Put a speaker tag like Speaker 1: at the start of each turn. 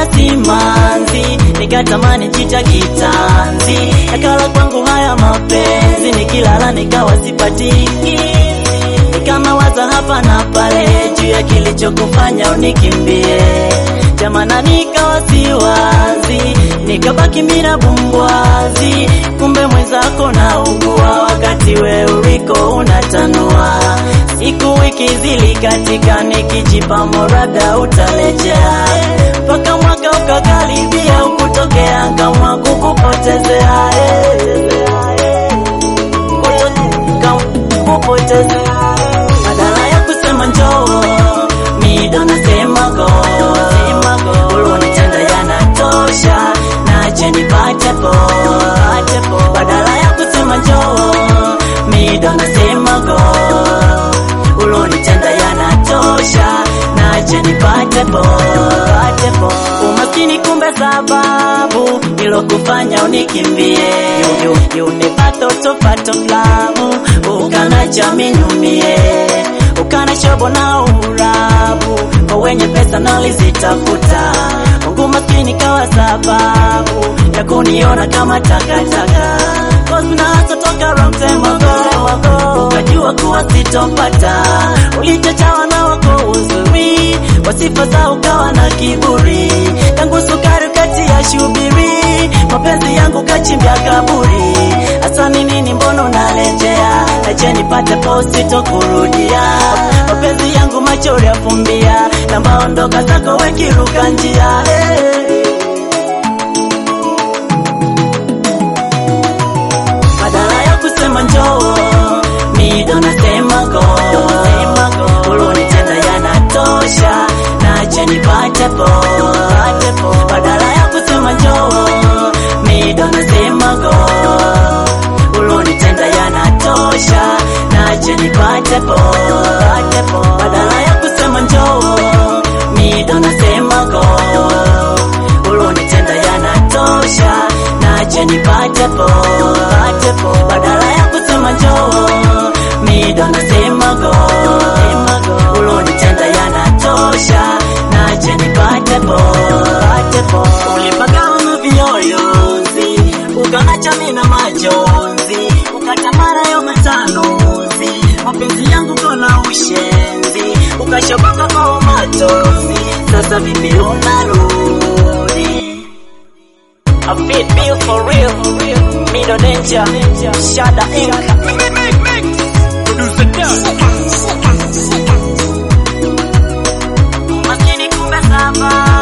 Speaker 1: na simanzi, nikatamani jita kitanzi, yakala kwangu haya mapenzi, nikilala nikawa sipatiki, nikanawaza hapa na pale juu ya kilichokufanya unikimbie, jamana nikawa siwazi, nikabaki mina bumbwazi, kumbe mwenzako na ugua wakati we uliko unatanua, siku wiki zilikatika, nikijipa morada utalejea, mpaka mwaka ukakaribia, ukutokea nkamwa kukupotezea kupotezea badala ya kusema njoo mido nasema go ulonitenda yanatosha nache nipate po badala ya kusema njoo mido nasema go ulonitenda yanatosha nache nipate po umaskini kumbe sababu ilokufanya unikimbie unipata utopato klabu ukana chaminyumie ukana shobo na urabu kwa wenye pesa nalizitafuta Mungu maskini kawa sababu ya kuniona kama takataka Cause toka wrong time ago ukajua kuwa sitopata ulichochawa na wako uzuri kwa sifa za ukawa na kiburi tangu sukari kati ya shubiri mapenzi yangu kachimbia kaburi hasa ni nini mbona unalejea ache nipate posti tokurudia mapenzi yangu machori yafumbia na maondoka zako wekiruka njia hey. badala ya kusema njoo mido nasema go ulonitenda yanatosha nache nipate po badala ya kusema njoo mido nasema go ulonitenda yanatosha nache nipate po badala ya kusema njoo mido nasema go ulonitenda yanatosha nache nipate po badala ya kusema njoo mido nasema go ulonitenda yanatosha nache nipate po ulipagawa na vioyozi ukanacha mina majonzi ukatamara yo matanuzi mapenzi yangu kona ushenzi ukashoboka kwa umatozi sasa vipi unarudi I feel feel for real, Middle Danger, Shada Inc. Maskini kumbe sababu